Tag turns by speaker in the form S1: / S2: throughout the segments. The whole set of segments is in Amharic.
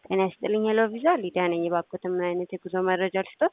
S1: ጤና ይስጥልኝ ሄሎ ቪዛ ሊዲያ ነኝ። እባክዎትን ምን አይነት የጉዞ መረጃ ልስጦት?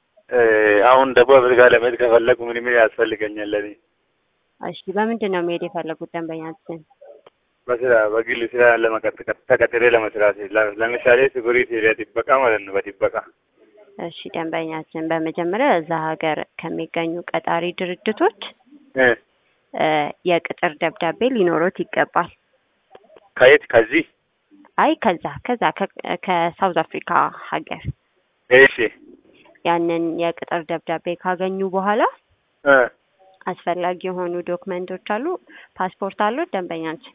S2: አሁን ደቡብ አፍሪካ ለመሄድ ከፈለጉ ምን ምን ያስፈልገኛል? ለኔ
S1: እሺ፣ በምንድን ነው መሄድ የፈለጉት ደንበኛችን?
S2: በስራ በግል ስራ ለመቀጠር ተቀጥሬ ለመስራት ለ- ለምሳሌ ሲኩሪቲ ኤሪያ ጥበቃ ማለት ነው። በጥበቃ
S1: እሺ፣ ደንበኛችን በመጀመሪያ እዛ ሀገር ከሚገኙ ቀጣሪ ድርጅቶች
S2: እ
S1: እ የቅጥር ደብዳቤ ሊኖሮት ይገባል።
S2: ከየት ከዚህ
S1: አይ ከዛ ከዛ ከ- ከሳውዝ አፍሪካ ሀገር
S2: እሺ
S1: ያንን የቅጥር ደብዳቤ ካገኙ በኋላ
S2: እ
S1: አስፈላጊ የሆኑ ዶክመንቶች አሉ። ፓስፖርት አሉት ደንበኛችን?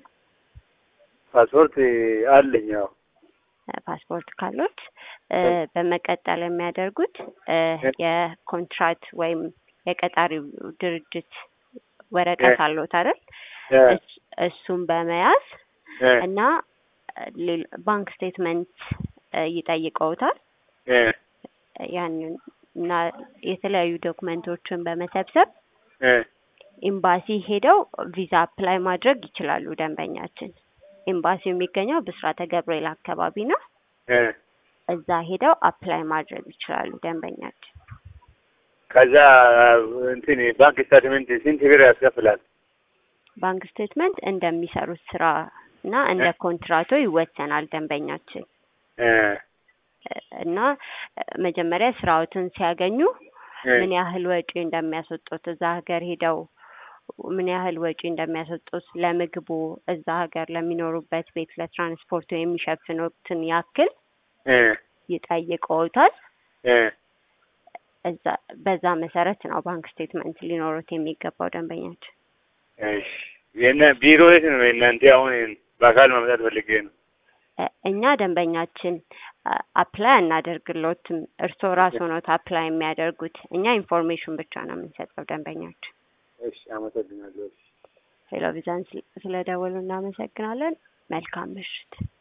S2: ፓስፖርት አለኝ። ያው
S1: ፓስፖርት ካሉት እ በመቀጠል የሚያደርጉት እ የኮንትራት ወይም የቀጣሪው ድርጅት ወረቀት አለዎት አይደል?
S2: እ
S1: እስ- እሱን በመያዝ
S2: እ
S1: እና ሌል- ባንክ ስቴትመንት እ ይጠይቀውታል።
S2: እ
S1: ያንን እና የተለያዩ ዶክመንቶችን በመሰብሰብ
S2: እ
S1: ኤምባሲ ሄደው ቪዛ አፕላይ ማድረግ ይችላሉ። ደንበኛችን ኤምባሲው የሚገኘው ብስራተ ገብርኤል አካባቢ ነው።
S2: እ
S1: እዛ ሄደው አፕላይ ማድረግ ይችላሉ ደንበኛችን።
S2: ከዛ እንትን ባንክ ስታትመንት ስንት ብር ያስከፍላል?
S1: ባንክ ስቴትመንት እንደሚሰሩት ስራ እና እንደ ኮንትራቶ ይወሰናል ደንበኛችን
S2: እ
S1: እና መጀመሪያ ስራዎትን ሲያገኙ
S2: እ
S1: ምን ያህል ወጪ እንደሚያስወጡት እዛ ሀገር ሄደው ምን ያህል ወጪ እንደሚያስወጡት ለምግቡ እዛ ሀገር ለሚኖሩበት ቤት ለትራንስፖርቱ የሚሸፍኑትን ያክል
S2: እ
S1: ይጠይቀውታል።
S2: እ
S1: እዛ በዛ መሰረት ነው ባንክ ስቴትመንት ሊኖሩት የሚገባው ደንበኛችን።
S2: እሺ የእነ ቢሮ የት ነው? የእናንተ አሁን በአካል መምጣት ፈልጌ ነው።
S1: እ እኛ ደንበኛችን አ- አፕላይ አናደርግሎትም። እርስዎ ራስዎ ኖት አፕላይ የሚያደርጉት። እኛ ኢንፎርሜሽን ብቻ ነው የምንሰጠው ደንበኛችን።
S2: እሺ አመሰግናለሁ።
S1: ቴሌቪዥን ስለደወሉ እናመሰግናለን። መልካም ምሽት።